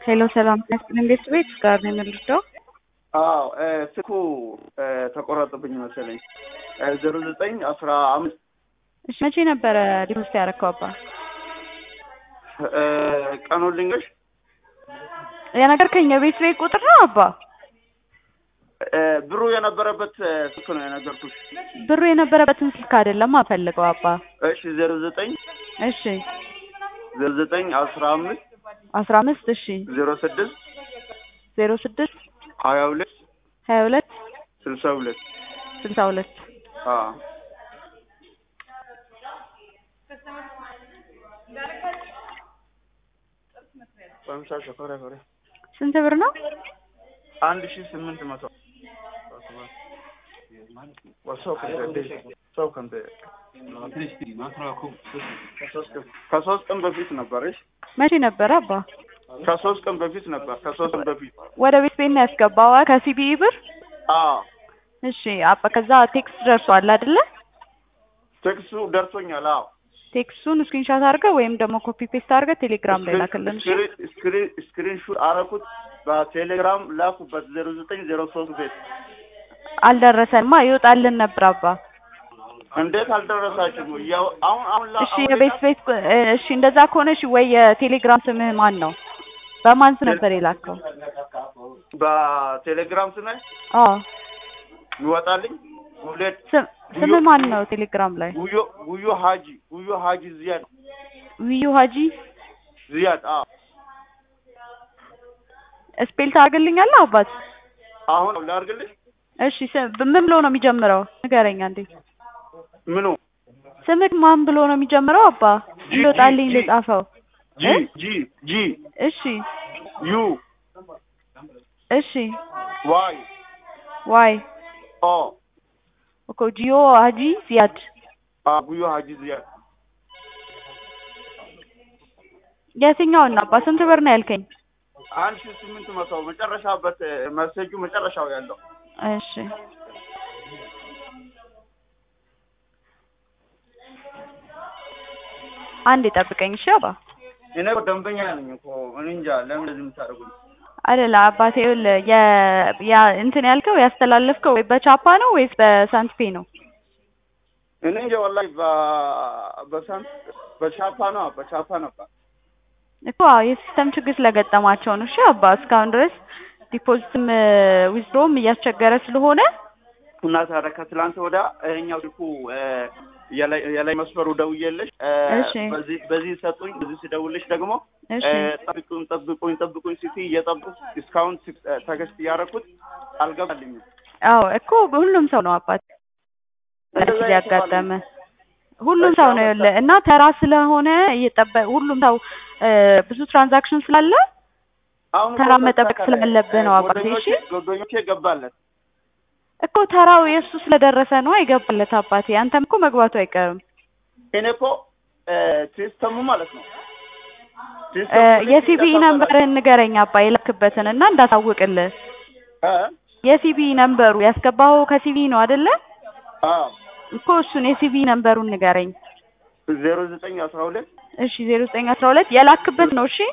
ሄሎ ሰላም ያስጥልን ቤት ቤት ጋር ነው የምንልደው። አዎ ስልኩ ተቆረጠብኝ መሰለኝ። ዜሮ ዘጠኝ አስራ አምስት እሺ መቼ ነበረ ዲፖዚት ያደረከው አባ? ቀኑን ልንገርሽ። የነገርከኝ የቤት ቤት ቁጥር ነው አባ? ብሩ የነበረበት ስልክ ነው የነገርኩሽ። ብሩ የነበረበትን ስልክ አይደለም አፈልገው አባ። እሺ ዜሮ ዘጠኝ እሺ ዜሮ ዘጠኝ አስራ አምስት አስራ አምስት እሺ ዜሮ ስድስት ዜሮ ስድስት ሀያ ሁለት ሀያ ሁለት ስልሳ ሁለት ስልሳ ሁለት አዎ ስንት ብር ነው? አንድ ሺ ስምንት መቶ ከሶስት ቀን በፊት ነበረሽ። መቼ ነበረ አባ? ከሶስት ቀን በፊት ነበር። ከሶስት ቀን በፊት ወደ ቤት ቤት ነው ያስገባው ከሲቢኢ ብር? አዎ እሺ አባ ከዛ ቴክስት ደርሷል አይደለ? ቴክስቱ ደርሶኛል። አዎ ቴክስቱን ስክሪንሻት አድርገህ ወይም ደግሞ ኮፒ ፔስት አድርገህ ቴሌግራም ላይ ላክልን። እሺ ስክሪን ሹት አረኩት በቴሌግራም ላኩበት ዜሮ ዘጠኝ ዜሮ ሶስት ቤት አልደረሰንማ ይወጣልን ነበር አባ። እንዴት አልደረሳችሁም? ያው አሁን አሁን ላ- እሺ አሁን የቤት ቤት እሺ እንደዛ ከሆነ እሺ ወይ የቴሌግራም ስምህ ማን ነው? በማን ስም ነበር የላከው? በቴሌግራም ስሜ አዎ ይወጣልኝ ሁለት ስም ስምህ ማን ነው ቴሌግራም ላይ? ጉዮ ጉዮ ሀጂ ጉዮ ሀጂ ዝያድ ውዩ ሀጂ ዝያድ አዎ ስፔል ታደርግልኛለህ አባት? አሁን ላድርግልሽ እሺ ስም ምን ብሎ ነው የሚጀምረው? ንገረኝ አንዴ። ምኑ ስምህ ማን ብሎ ነው የሚጀምረው አባ? ጂ- እንዲወጣልኝ ጂ- ልጻፈው። ጂ ጂ ጂ እሺ ዩ እሺ ዋይ ዋይ ኦ እኮ ጂዮ ሀጂ ዚያድ አ ጉዮ ሀጂ ዝያድ የትኛውን ነው አባ? ስንት ብር ነው ያልከኝ? አንድ ሺህ ስምንት መቶ መጨረሻበት መሰጁ መጨረሻው ያለው እሺ አንድ ጠብቀኝ እሺ አባ። እኔ እኮ ደንበኛ ነኝ እኮ እኔ እንጃ ለምን እንደዚህ የምታደርጉኝ? አይደለ አባቴ ይኸውልህ የ ያ እንትን ያልከው ያስተላለፍከው ወይ በቻፓ ነው ወይስ በሳንትፔ ነው? እኔ እንጃ ወላሂ በ- በሳንት በቻፓ ነው በቻፓ ነበር። እኮ አዎ የሲስተም ችግር ስለገጠማቸው ነው። እሺ አባ እስካሁን ድረስ ዲፖዚትም ዊዝድሮም እያስቸገረ ስለሆነ እና ታዲያ ከትላንት ወዳ ይኸኛው ስልኩ እ፣ የላይ የላይ መስመሩ ደውዬልሽ እ፣ እሺ። በዚህ በዚህ ሰጡኝ። በዚህ ስደውልሽ ደግሞ እሺ እ፣ ጠብቁኝ ጠብቁኝ ጠብቁኝ ሲቲ እየጠብቁ እስካሁን ሲ- እ፣ ተገስት እያደረኩት አልገባልኝም። አዎ እኮ ሁሉም ሰው ነው አባት እንደዛ እንደዚህ ያጋጠመ ሁሉም እሺ፣ ሰው አሁን ነው ያለ እና ተራ ስለሆነ እየጠበ ሁሉም ሰው እ፣ ብዙ ትራንዛክሽን ስላለ አሁን ተራ እኮ መጠበቅ ተስተካከለ። ስላለብህ ነው እ፣ አባቴ። እሺ ጓደኞቼ ጓደኞቼ ገባለት እኮ ተራው የእሱ ስለደረሰ ነው አይገባለት አባቴ። አንተም እኮ መግባቱ አይቀርም። እኔ እኮ እ፣ ሲስተሙ ማለት ነው እ፣ ሲስተሙ ልክ የሲቢኢ እንደተባለ- ነምበርህን ንገረኝ አባ የላክበትን እና እንዳሳውቅልህ። እ? የሲቢኢ ነምበሩ ያስገባኸው ከሲቢኢ ነው አይደለ? አዎ እኮ እሱን የሲቢኢ ነምበሩን ንገረኝ። ዜሮ ዘጠኝ አስራ ሁለት እሺ ዜሮ ዘጠኝ አስራ ሁለት የላክበት ነው። እሺ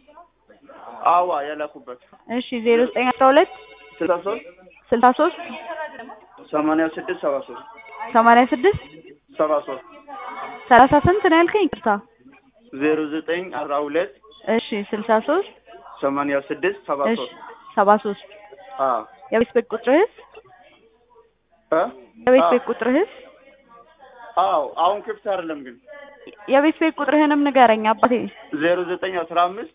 አዋ የላኩበት እሺ ዜሮ ዘጠኝ አስራ ሁለት ስልሳ ሶስት ስልሳ ሶስት ሰማንያ ስድስት ሰባ ሶስት ሰማንያ ስድስት ሰባ ሶስት ሰላሳ ስንት ነው ያልከኝ? ይቅርታ። ዜሮ ዘጠኝ አስራ ሁለት እሺ ስልሳ ሶስት ሰማንያ ስድስት ሰባ እሺ ሶስት ሰባ ሶስት አዎ የቤት ቤት ቁጥርህስ? እ? የቤት አዎ። ቤት ቁጥርህስ? አዎ አሁን ክፍት አይደለም ግን የቤት ቤት ቁጥርህንም ንገረኝ አባቴ። ዜሮ ዘጠኝ አስራ አምስት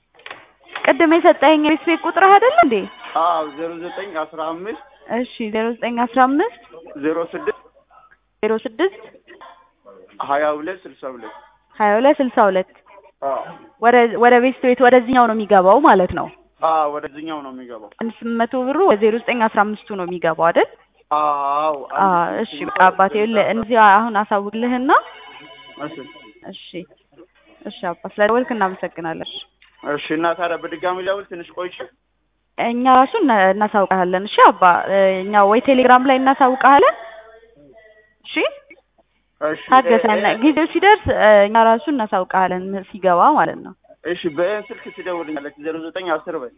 ቅድም የሰጠኸኝ የቤት ቤት ቁጥርህ አይደል እንዴ? አዎ ዜሮ ዘጠኝ አስራ አምስት እሺ ዜሮ ዘጠኝ አስራ አምስት ዜሮ ስድስት ዜሮ ስድስት ሀያ ሁለት ስልሳ ሁለት ሀያ ሁለት ስልሳ ሁለት አዎ ወደ ወደ ቤት ቤት ወደዚህኛው ነው የሚገባው ማለት ነው። አዎ ወደዚህኛው ነው የሚገባው አንድ ስምንት መቶ ብሩ ወደ ዜሮ ዘጠኝ አስራ አምስቱ ነው የሚገባው አይደል? አዎ አዎ እሺ በቃ አባቴ ይኸውልህ እዚህ አሁን አሳውቅልህና እሺ እሺ እሺ አባ ስለደወልክ እናመሰግናለን። እሺ እና ታዲያ በድጋሚ ላውል ትንሽ ቆይቼ እኛ ራሱ እና- እናሳውቅሃለን። እሺ አባ እኛ ወይ ቴሌግራም ላይ እናሳውቅሃለን። እሺ እሺ ታገሰን፣ እ- እ- ጊዜው ሲደርስ እ፣ እኛ ራሱ እናሳውቅሃለን ሲገባ ማለት ነው። እሺ በይህን ስልክ ትደውልኛለች ዜሮ ዘጠኝ አስር በይ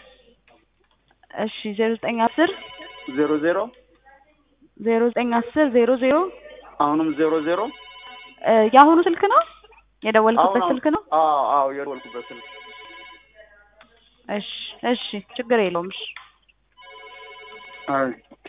እሺ ዜሮ ዘጠኝ አስር ዜሮ ዜሮ ዜሮ ዘጠኝ አስር ዜሮ ዜሮ አሁንም ዜሮ ዜሮ እ የአሁኑ ስልክ ነው የደወልኩበት አሁን- ስልክ ነው? አዎ አዎ የደወልኩበት ስልክ እሺ እሺ ችግር የለውም እሺ አይ